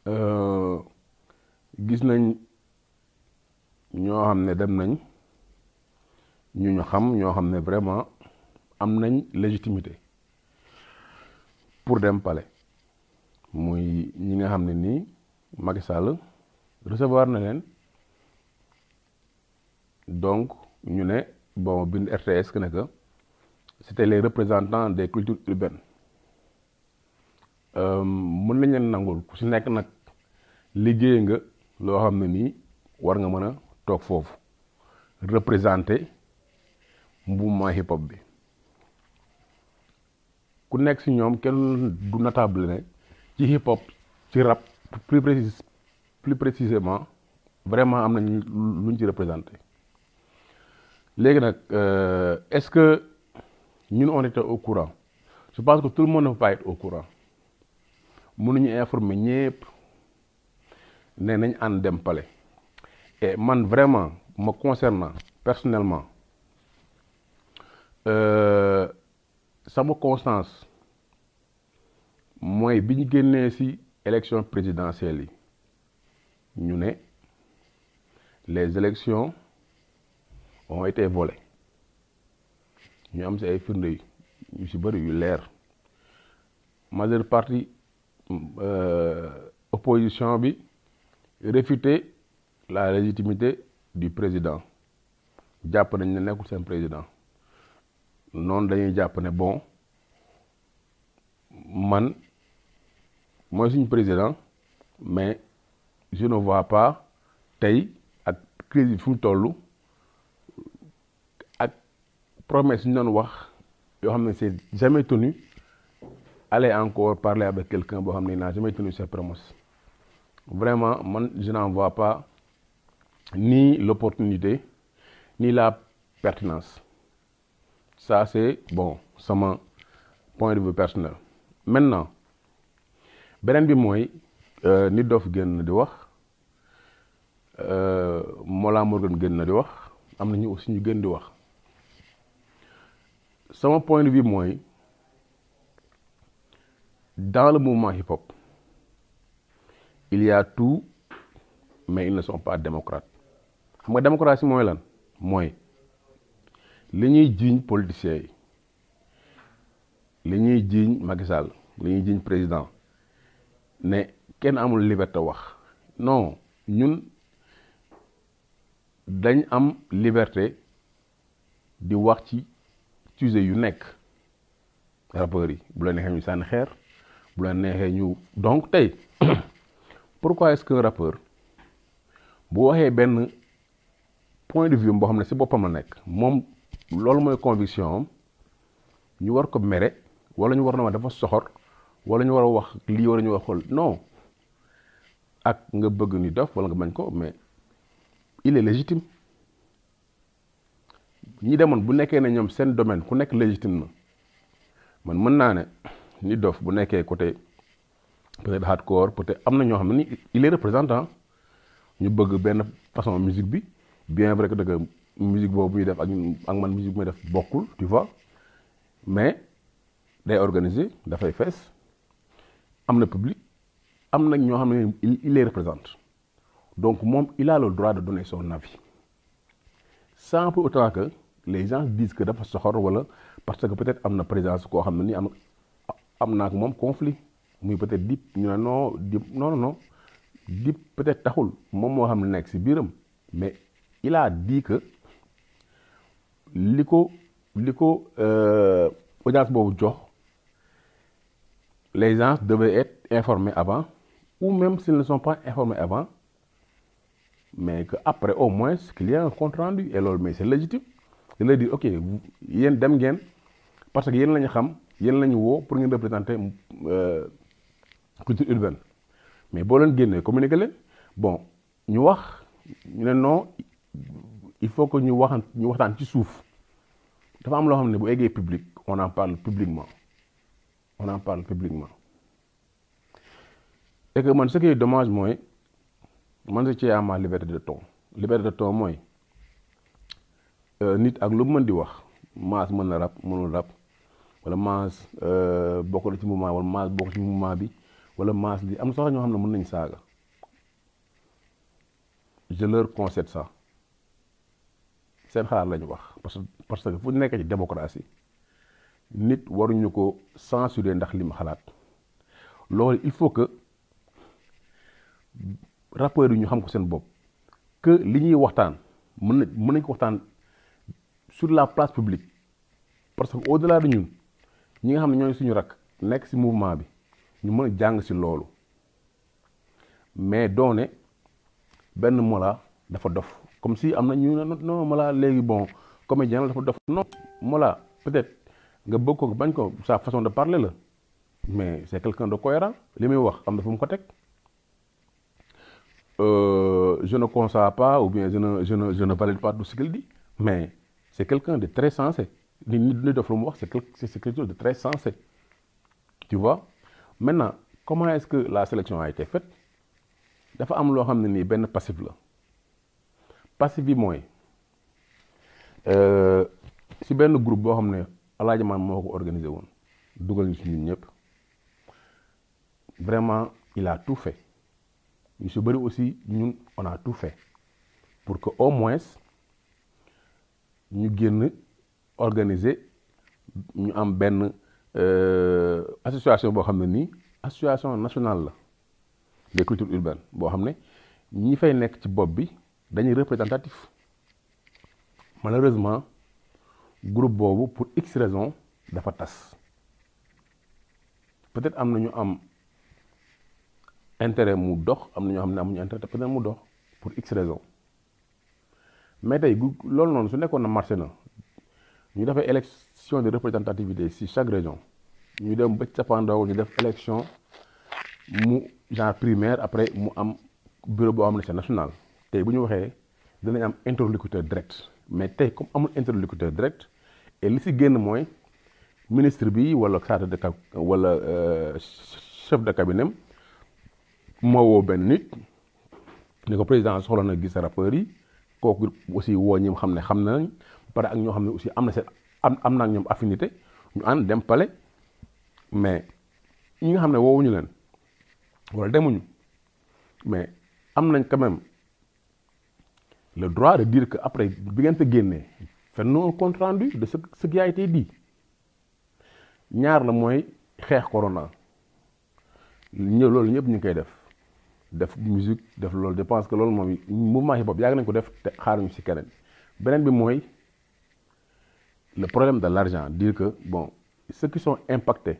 gis nañ ñoo xam ne dem nañ ñu ñu xam ñoo xam ne vraiment am nañ légitimité pour dem palais muy ñi nga xam ne nii Macky Sall recevoir na leen donc ñu ne bon bind RTS que ne que c'était les représentants des cultures urbaines mën nañ leen nangul ku si nekk nag liggéey nga loo xam ne nii war nga mën a toog foofu représenter mouvement hip hop bi ku nekk si ñoom kenn du notable ne ci hip hop ci rap plus précis plus précisément vraiment am nañ luñ ci représenté léegi nag est-ce que ñun on était au courant je pense que tout le monde ne peut pas être au courant mënuñu informer ñépp ne nañ ànd dem palais et man vraiment me concernant personnellement sama constance mooy bi ñu génnee ci élection présidentielle yi ñu ne les élections ont été volées ñu am ci ay firnde yu ci bari yu leer majeure partie opposition bi réfuter la légitimité du président jàpp nañ ne nekkul seen président noonu dañuy jàpp ne bon man mooy suñu président mais je ne vois pas tey ak crise bi fu mu toll ak promesse ñu doon wax yoo xam ne c'est jamais tenu aller encore parler avec quelqu'un boo xam ne n'a jamais tenu ses promesses vraiment man je n'en vois pas ni l'opportunité ni la pertinence ça c'est bon sama point de vue personnel maintenant beneen bi mooy nit dof génn di wax Mollah Morgun génn na di wax am na ñu aussi ñu gën di wax sama point de vue mooy dans le mouvement hip-hop il y a tout mais ils ne sont pas démocrates xam nga démocratie mooy lan mooy li ñuy jiiñ politiciens yi li ñuy jiiñ Macky Sall li ñuy jiiñ président ne kenn amul liberté wax non ñun dañ am liberté di wax ci sujet yu nekk rappeurs yi bu la neexee ñu sànni xeer bu la neexee ñu donc tey pourquoi est-ce qu'un rappeur bu waxee benn point de vue boo xam ne ci boppam la nekk moom loolu mooy conviction am ñu war ko mere wala ñu war na wax dafa soxor wala ñu war a wax lii wala ñu war a xool non ak nga bëgg ni dof wala nga bañ ko mais il est légitime ñi demoon bu nekkee ne ñoom seen domaine ku nekk légitime na man mën naa ne ni dof bu nekkee côté peut-être hardcore peut-être am na ñoo xam ne ni il est représentant ñu bëgg benn façon musique bi bien vrai que dëgg musique boobu muy def ak ak man musique muy def bokkul tu vois mais day organiser dafay fees am na public am na ñoo xam ne il les représente donc moom il a le droit de donner son avis sans pour autant que les gens disent que dafa soxor wala parce que peut-être am na présence koo xam ne ni am am naa ak moom conflit muy peut-être dip ñu ne non dip non non dip peut-être taxul moom moo xam ne nekk ci biiram mais il a dit que li ko li ko audience boobu jox les gens devaient être informés avant ou même s'ils ne sont pas informés avant mais que après au moins qu'il y ait un compte rendu et loolu mais c'est légitime de leur dire ok yéen dem ngeen parce que yéen la ñu xam yéen la ñu woo pour ngeen représenter culture urbaine mais boo leen génnee communiquer leen bon ñu wax ñu ne non il faut que ñu waxan ñu waxtaan ci suuf dafa am loo xam ne bu eggee public on en parle publiquement on en parle publiquement et que man ce qui est dommage mooy man je tiens à ma liberté de ton liberté de ton mooy nit ak lu mën di wax maas mën na rap mënul rap wala maas bokk na ci mouvement wala maas bokk ci mouvement bi wala maas li am na sax ñoo xam ne mën nañ saaga je leur concède ça seen xalaat lañu wax parce que parce que fu nekk ci démocratie nit waruñu ko censurer ndax li mu xalaat loolu il faut que rappeurs yi ñu xam ko seen bopp que li ñuy waxtaan mën na mën nañ ko waxtaan sur la place publique parce que au-delà de ñun ñi nga xam ne ñooy suñu rakk nekk ci mouvement bi ñu mën a jàng ci loolu mais doone benn Mollah dafa dof comme si am na ñu ne non Mollah léegi bon comédien la dafa dof non Mollah peut-être nga bëgg ko bañ ko sa façon de parler la mais c'est quelqu'un de cohérent li muy wax am na fu mu ko teg je ne conçois pas ou bien je ne je ne je ne valide pas tout ce qu'il dit mais c'est quelqu'un de très sensé ni nit ñi def lu mu wax c'est quelque c'est quelque chose de très sensé tu vois maintenant comment est-ce que la sélection a été faite dafa am loo xam ne nii benn passif la passif bi mooy si benn groupe boo xam ne Alaaji Man moo ko organisé woon dugal ñu si ñun ñëpp vraiment il a tout fait ñu si bëri aussi ñun on a tout fait pour que au moins ñu génn organiser ñu am benn association boo xam ne nii association nationale la des cultures urbaines boo xam ne ñi fay nekk ci bopp bi dañuy représentatif malheureusement groupe boobu pour x raison dafa tas peut-être am na ñu am intérêt mu dox am na ñoo xam ne amuñu intérêt peut-être mu dox pour x raison mais tey gu loolu noonu su nekkoon na marché na ñu defee élection de représentativité si chaque région ñu dem ba cappaandaw ñu def élection mu genre primaire après mu am bureau boo xam ne c'est national tey bu ñu waxee dinañ am interlocuteur direct mais tey comme amul interlocuteur direct et li si génn mooy ministre bi wala chargé de cab wala chef de cabinet moo woo benn nit ni ko président soxla na gis rappeurs yi kooku aussi woo ñi xam ne xam nañ pare ak ñoo xam ne aussi am na seen am am naa ñoom affinité ñu ànd dem palais mais ñi nga xam ne woowuñu leen wala demuñu mais am nañ quand même le droit de dire que après bi ngeen fa génnee faites-nous un compte rendu de ce ce qui a été dit ñaar la mooy xeex corona ñëw loolu ñëpp ñu ngi koy def def musique def loolu je pense que loolu moom mouvement hip hop yàgg nañ ko def te xaaruñu ci keneen beneen bi mooy le problème de l'argent dire que bon ceux qui sont impactés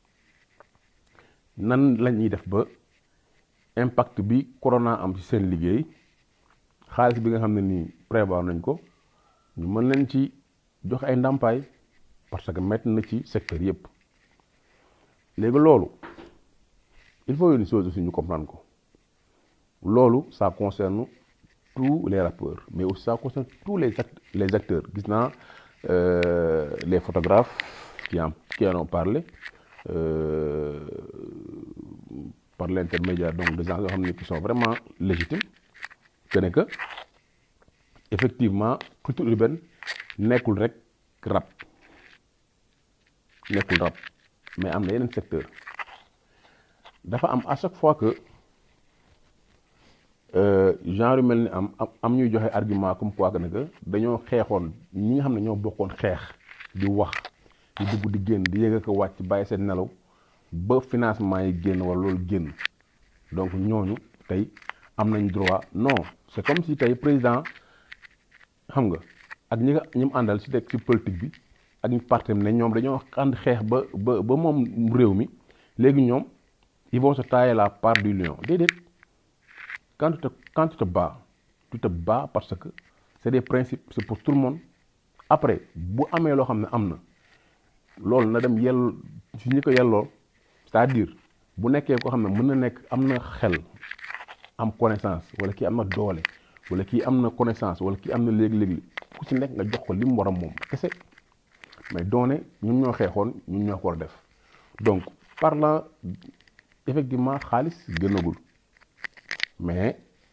nan la ñuy def ba impact bi corona am ci seen liggéey xaalis bi nga xam ne nii prévoir nañ ko ñu mën leen ci jox ay ndàmpaay parce que métti na ci secteur yépp léegi loolu il faut une chose aussi ñu comprendre ko loolu ça concerne tous les rappeurs mais aussi ça concerne tous les act les acteurs gis naa les photographes qui en qui en ont parlé euh, par l'intermédiaire donc des gens yoo xam ne qui sont vraiment légitimes que ne que effectivement culture urbaine nekkul rek rap nekkul rap mais am na yeneen secteur dafa am à chaque fois que genre yu mel ni am am ñuy joxe argument comme quoi que ne que dañoo xeexoon ñi nga xam ne ñoo bokkoon xeex di wax di dugg di génn di yëg ko wàcc bàyyi seen nelaw ba financement yi génn wala loolu génn donc ñooñu tey am nañ droit non c'est comme si tey président xam nga ak ñi nga ñi mu àndal ci teg ci politique bi ak ñu parti ne ñoom dañoo ànd xeex ba ba ba moom réew mi léegi ñoom ils vont se tailler la part du lion déedéet quand tu te quand tu te bats tu te bats parce que c'est des principes c'est pour tout le monde après bu amee loo xam ne am na loolu na dem yell ci ñi ko yelloo c'est-à-dire bu nekkee koo xam ne mën na nekk am na xel am connaissance wala kii am na doole wala kii am na connaissance wala kii am na léegi-léegi ku ci nekk nga jox ko li mu war a moom kese mais doone ñun ñoo xeexoon ñun ñoo ko war a def donc parlant effectivement xaalis gënagul mais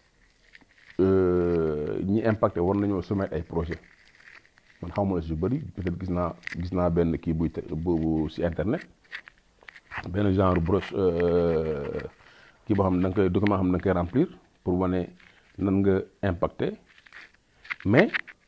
ñi impacté war nañoo soumettre ay projet man xaw ma la si yu bëri peut-être gis naa gis naa benn kii buy bu ci internet benn genre broche kii boo xam ne da nga koy document xam ne da nga koy remplir pour wane nan nga impacté mais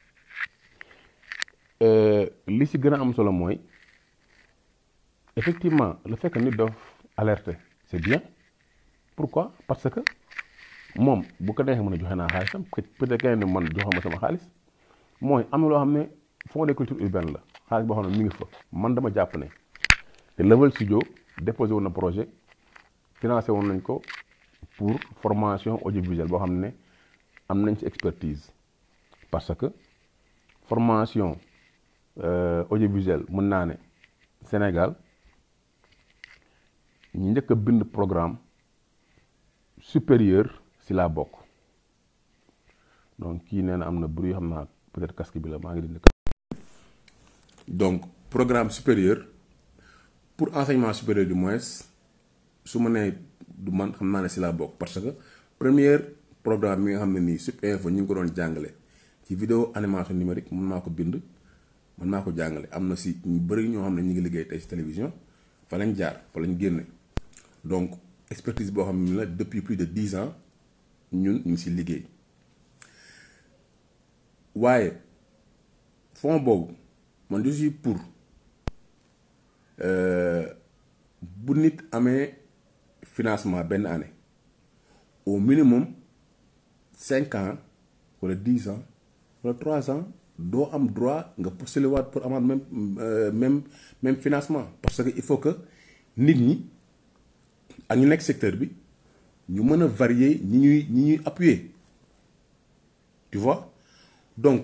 li si gën a am solo mooy effectivement le fait que nit dof alerter c'est bien pourquoi parce que moom bu ko neexee mën a joxe naa xaalisam peut-être keneen ne man joxe ma sama xaalis mooy am na loo xam ne fonds de culture urbaine la xaalis boo xam ne mi ngi fa man dama jàpp ne te Level Studio déposé woon na projet financé woon nañ ko pour formation audiovisuelle boo xam ne am nañ ci expertise parce que formation audiovisuelle mën naa ne Sénégal ñi njëkk a bind programme supérieur si laa bokk donc kii nee na am na bruit xam naa peut-être casque bi la maa ngi dindi donc programme supérieur pour enseignement supérieur du moins su ma nee du man xam naa ne si laa bokk parce que première programme bi nga xam ne nii Sup Info ñu ngi ko doon jàngale ci vidéo animation numérique mën naa ko bind mën naa ko jàngale am na si ñu bëri ñoo xam ne ñu ngi liggéey tey si télévision fa lañ jaar fa lañ génne donc expertise boo xam ne la depuis plus de dix ans ñun ñu ngi si liggéey waaye fonds boobu man je suis pour bu nit amee financement benn année au minimum cinq ans wala dix ans wala trois ans doo am droit nga postuler waat pour amaat même même même financement parce que il faut que nit ñi ak ñu nekk secteur bi ñu mën a varier ñi ñuy ñi ñuy appuyer tu vois donc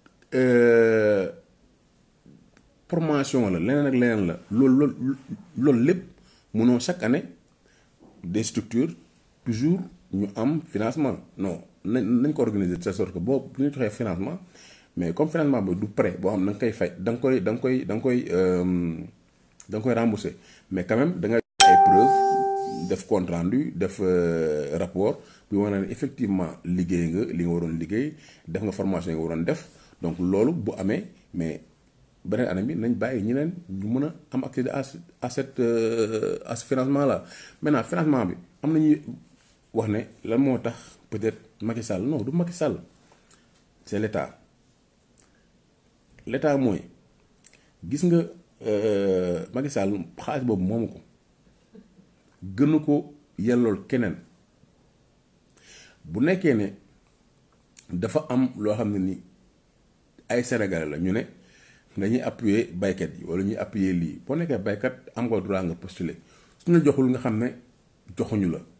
formation la leneen ak leneen la loolu loolu loolu lépp mënoo chaque année des structures toujours ñu am financement non nañ nañ ko organiser de telle sorte que boo bu ñu joxee financement mais comme financement bi du prêt boo xam ne da nga koy fay da nga koy da nga koy da nga koy da nga koy rembourser mais quand même da nga ay preuve def compte rendu def rapport bi wane ne effectivement liggéey nga li nga waroon liggéey def nga formation yi nga waroon def donc loolu bu amee mais beneen année bi nañ bàyyi ñeneen ñu mën a am accès à à cette à ce financement là maintenant financement bi am na ñuy wax ne lan moo tax peut-être Macky Sall non du Macky Sall c'est l'État l'État mooy gis nga Macky Sall xaalis boobu moomu ko gënu ko yellool keneen bu nekkee ne dafa am loo xam ne ni ay Sénégalais la ñu ne dañuy appuyer baykat yi wala ñuy appuyer lii boo nekkee baykat am nga droit nga postuler suñu joxul nga xam ne joxuñu la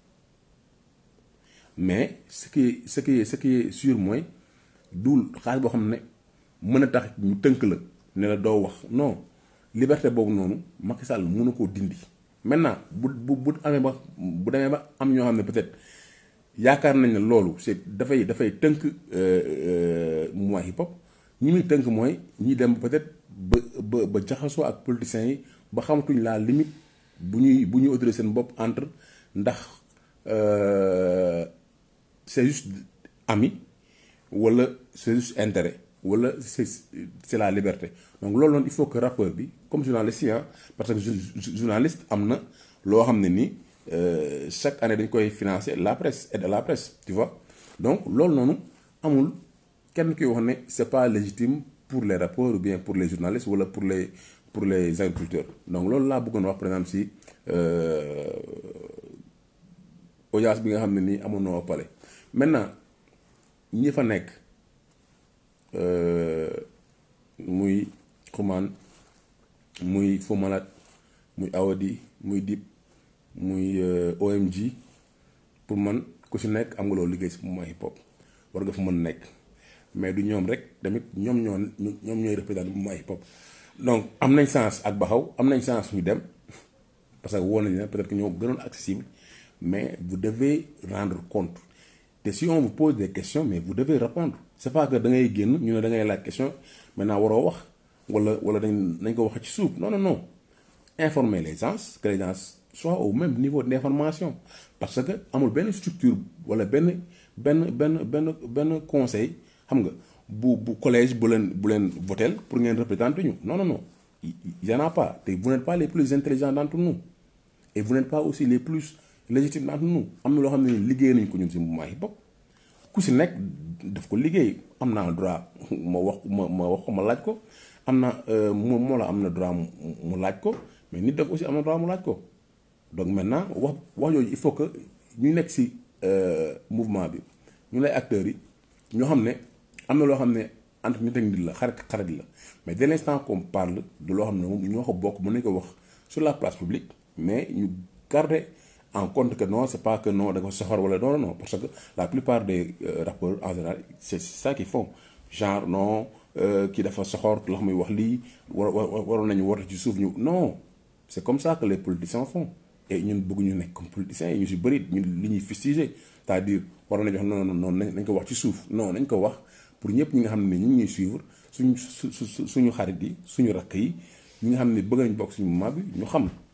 mais ce qui ce qui ce qui est sûr mooy duul xaalis boo xam ne mën a tax ñu tënk la ne la doo wax non liberté boobu noonu Macky Sall mënu koo dindi. maintenant bu bu bu amee ba bu demee ba am ñoo xam ne peut-être yaakaar nañ ne loolu c'est dafay dafay tënk mouvement hip hop ñi muy tënk mooy ñi dem peut-être ba ba ba jaxasoo ak politiciens yi ba xamatuñ la limite bu ñuy bu ñuy autoriser seen bopp entre ndax c'est juste ami wala c'est juste intérêt wala c'est c'est la liberté donc loolu noonu il faut que rappeur bi comme journaliste yi parce que journaliste am na loo xam ne ni chaque année dañ koy financer la presse aide à la presse tu vois donc loolu noonu amul kenn kuy wax ne c'est pas légitime pour les rappeurs ou bien pour les journalistes wala pour les pour les agriculteurs donc loolu laa bëggoon wax par exemple si audience bi nga xam ne nii amoon na pale maintenant ñi fa nekk muy xumaan muy Fou Malade muy Awadi muy Dip muy OMG pour man ku si nekk am nga loolu liggéey si mouvement hip hop war nga fa mën nekk mais du ñoom rek tamit ñoom ñoo ñoom ñooy représenté mouvement hip hop donc am nañ chance ak Baxaw am nañ chance ñu dem parce que woo nañ leen peut-être que ñoo gënoon accessible mais vous devez rendre compte te si on vous pose des questions mais vous devez répondre c'est pas que da ngay génn ñu ne da ngay laaj question maintenant waroo wax wala wala dañ nañ ko wax ci suuf non non non informer les gens que les gens soient au même niveau d'information parce que amul benn structure wala benn benn benn benn benn conseil xam nga bu bu collège bu leen bu leen votel pour ngeen représenter ñu non non non y en a pas te vous n'êtes pas les plus intelligents d'entre nous et vous n'êtes pas aussi les plus légitimes d'entre nous am na loo xam ne liggéey nañ ko ñun si mouvement hip hop ku si nekk daf ko liggéey am naa droit ma wax ma ma wax ko ma laaj ko am na moom moo la am na droit mu laaj ko mais nit daf aussi am na droit mu laaj ko donc maintenant wax wax jooju il faut que ñu nekk si mouvement bi ñu lay acteurs yi ñoo xam ne am na loo xam ne entre nit ak nit la xarit xarit la mais dès l'instant qu'on parle de loo xam ne moom ñoo ko bokk mën nañ ko wax sur la place publique mais ñu garder en compte que non c'est pas que non da ko soxor wala non non parce que la plupart des rappeurs en général c'est ça qu'ils font genre non kii dafa soxor loo xam muy wax lii war waroon nañu woote ci suuf ñu non c'est comme ça que les politiciens font et ñun bëgguñu nekk comme politiciens yi ñu si bëri ñun li ñuy fustiger c'est-à-dire waroon nañu wax non non non nañ ko wax ci suuf non nañ ko wax pour ñëpp ñi nga xam ne ñu ngi ñuy suivre suñu su suñu xarit yi suñu rakk yi ñi nga xam ne bëgg nañ bokk suñu mouvement bi ñu xam